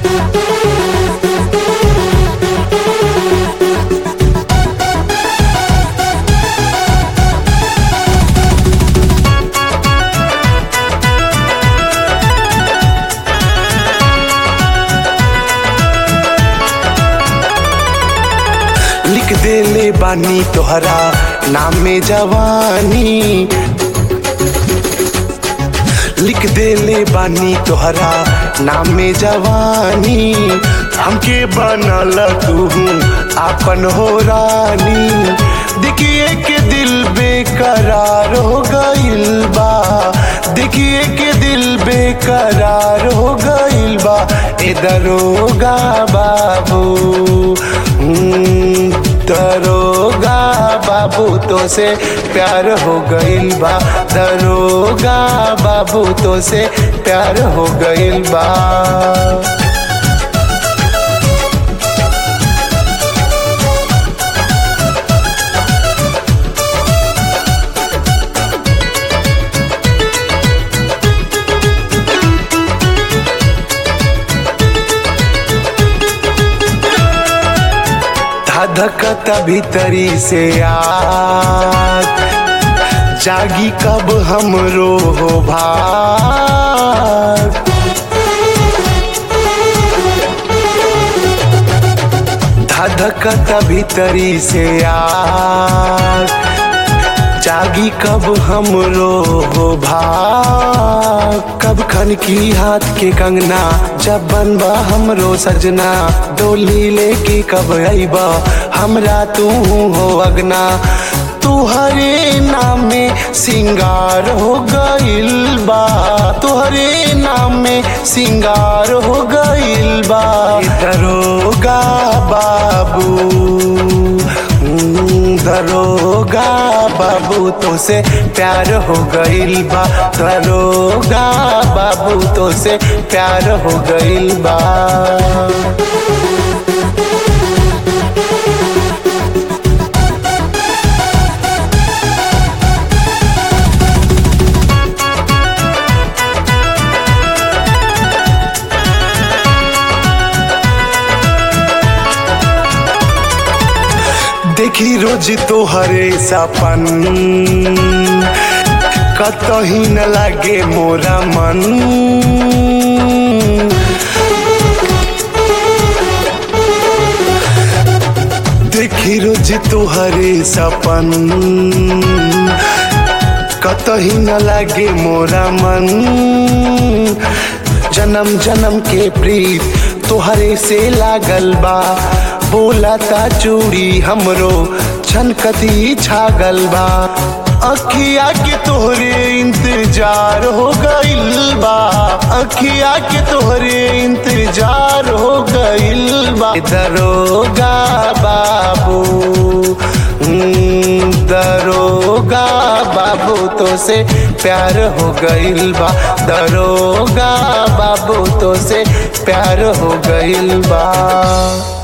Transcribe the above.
लिख देले बानी तोहरा नाम में जवानी लिख देले बानी तोहरा नाम में जवानी हमके बनल तू आपन हो रानी देखिए के दिल बेकरार हो गइल बा देखिए के दिल बेकरार हो गइल बा ए दरोगा बाबू हम्म, दरोगा बाबू तो से प्यार हो गइल बा दरोगा बाबू तो से प्यार हो गइल बा धधकता भीतरी से आग जागी कब हमरो हो भाग धधकता भीतरी से आग जागी कब हमरो हो भाग कब खन की हाथ के कंगना जब बनबा हमरो सजना डोली लेके कब अइबा हमरा तू हो अगना तुहरे नाम में सिंगार हो गइल बा तुहरे नाम में सिंगार हो गइल बा दरोगा बाबू हम्म, दरोगा बाबू तो से प्यार हो गइल बा दरोगा बाबू तो से प्यार हो गइल बा देखी रोज तोहरे सपन कतही न लागे मोरा मन देखी रोज तोहरे सपन कतही न लागे मोरा मन जन्म जन्म के प्रीत तोहरे से लागल बा बोलता चूड़ी हमरो छनकती छागल बा अखिया के तोहरे इंतजार हो गइल बा अखिया के तोहरे इंतजार हो गइल बा दरोगा बाबू हम्म, दरोगा बाबू तो से प्यार हो गइल बा दरोगा बाबू तो से प्यार हो गइल बा